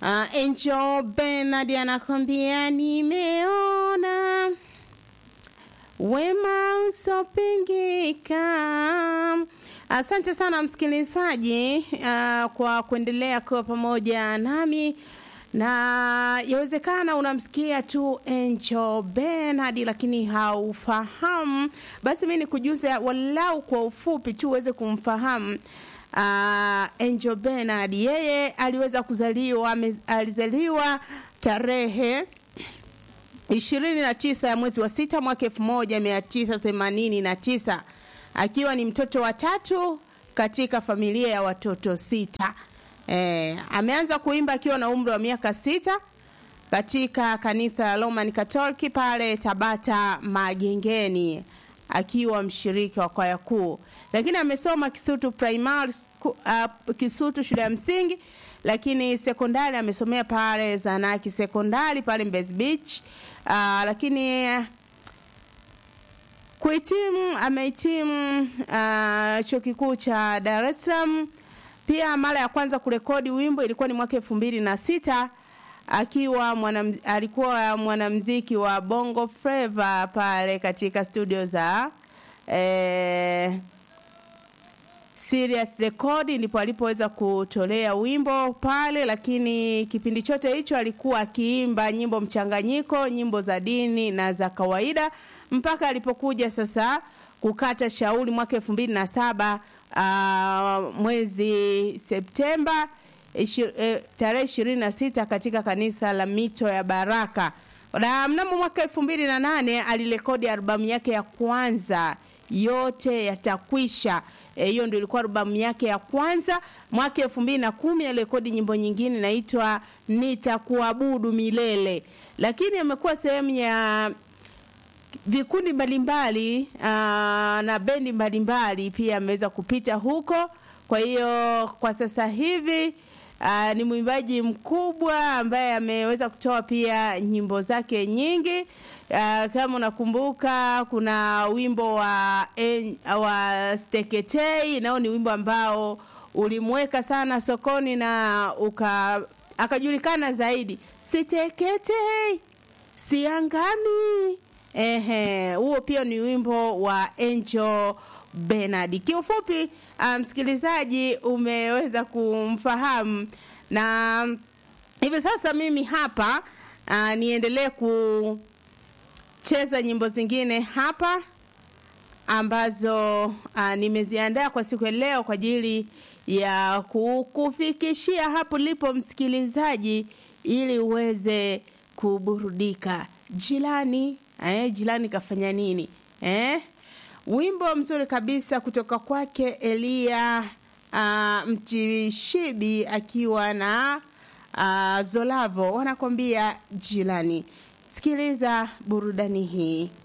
Uh, Angel Bernard anakwambia nimeona wema usopingika. Asante sana msikilizaji, uh, kwa kuendelea kuwa pamoja nami na yawezekana unamsikia tu Angel Bernard lakini haufahamu, basi mi nikujuze walau kwa ufupi tu uweze kumfahamu. Uh, Angel Bernard yeye aliweza kuzaliwa ame, alizaliwa tarehe ishirini na tisa ya mwezi wa sita mwaka elfu moja mia tisa themanini na tisa akiwa ni mtoto wa tatu katika familia ya watoto sita. E, ameanza kuimba akiwa na umri wa miaka sita katika kanisa la Roman Catholic pale Tabata Magengeni akiwa mshiriki wa kwaya kuu, lakini amesoma Kisutu primary uh, Kisutu shule ya msingi, lakini sekondari amesomea pale Zanaki sekondari pale Mbezi Beach uh, lakini kuhitimu amehitimu uh, chuo kikuu cha Dar es Salaam. Pia mara ya kwanza kurekodi wimbo ilikuwa ni mwaka elfu mbili na sita akiwa mwana, alikuwa mwanamziki wa Bongo Flava pale katika studio za eh, Serious Record ndipo alipoweza kutolea wimbo pale, lakini kipindi chote hicho alikuwa akiimba nyimbo mchanganyiko, nyimbo za dini na za kawaida mpaka alipokuja sasa kukata shauri mwaka elfu mbili na saba uh, mwezi Septemba ishi, eh, tarehe ishirini na sita katika kanisa la Mito ya Baraka na mnamo mwaka elfu mbili na nane alirekodi albamu yake ya kwanza yote yatakwisha. Hiyo e, ndio ilikuwa albamu yake ya kwanza. Mwaka elfu mbili na kumi alirekodi nyimbo nyingine inaitwa Nitakuabudu Milele, lakini amekuwa sehemu ya vikundi mbalimbali na bendi mbalimbali pia ameweza kupita huko. Kwa hiyo kwa sasa hivi aa, ni mwimbaji mkubwa ambaye ameweza kutoa pia nyimbo zake nyingi. Uh, kama unakumbuka kuna wimbo wa en, wa Steketei nao ni wimbo ambao ulimweka sana sokoni na uka akajulikana zaidi. Siteketei siangami. Ehe, huo pia ni wimbo wa Angel Bernard. Kiufupi msikilizaji, um, umeweza kumfahamu na hivi sasa mimi hapa uh, niendelee ku cheza nyimbo zingine hapa ambazo uh, nimeziandaa kwa siku ya leo kwa ajili ya kukufikishia hapo lipo msikilizaji, ili uweze kuburudika. Jilani eh, jilani kafanya nini eh? Wimbo mzuri kabisa kutoka kwake Elia uh, Mchishibi akiwa na uh, Zolavo wanakwambia jilani. Sikiliza burudani hii.